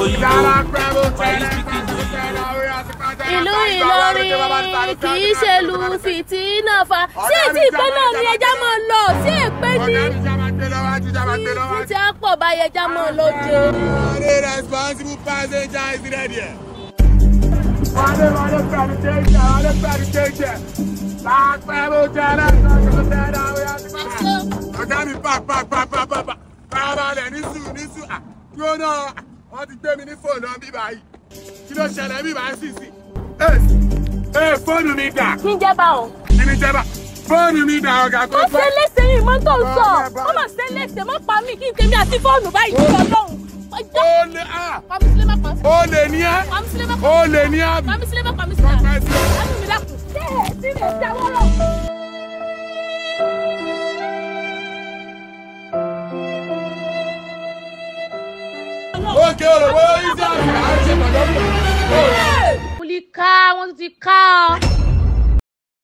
òyìnbó are you speaking ìlú Ìlọrin kì í ṣe lu fìtínà fa sí ètí ìpẹ́ náà ni ẹja máa lọ sí èpè ní títí àpọ̀ báyẹn ẹja máa lọ jẹ. The responsible passenger is ready. Wale wale pẹ̀lú jẹ́jẹ́, wale pẹ̀lú jẹ́jẹ́. Láàpẹ̀ mo jẹ́ lẹ́sàn-án kí ló tẹ́ ẹ́ dáwọ́ yá sí bàbá. Ọ̀gá mi pa pa pa pa pa pa. Bàbálẹ̀ ní sùn ní sùn. Dúró náà, wọ́n ti gbé mi ní fóònù náà bí báyìí. Kí ló ṣẹlẹ̀ bí báyìí sì sí? Ee fóònù mi dà. kí n jẹ́ bá wọn. Kí ni jẹ́ bá? Fóònù mi dà ọ̀gá kó ó ṣe léṣe yìí mọ́ tó ń sọ ó mà ṣe léṣe mọ́ pa mí kí n tèmi àti fóònù báyìí ní ọlọ́run. ọjọ́ Ó lè á. pàmísílẹ̀ má pàmísílẹ̀. Ó lè ní ẹ́. pàmísílẹ̀ má Ó lè ní àbí. pàmísílẹ̀ má pàmísílẹ̀. Pàmísílẹ̀. ẹnu mi dákun. ṣé ẹ ti lè jáwọ́ lọ. Ókè òròbó yìí sí àṣà àṣẹ pàdánù. mo lè ká wọn ti ká ọ.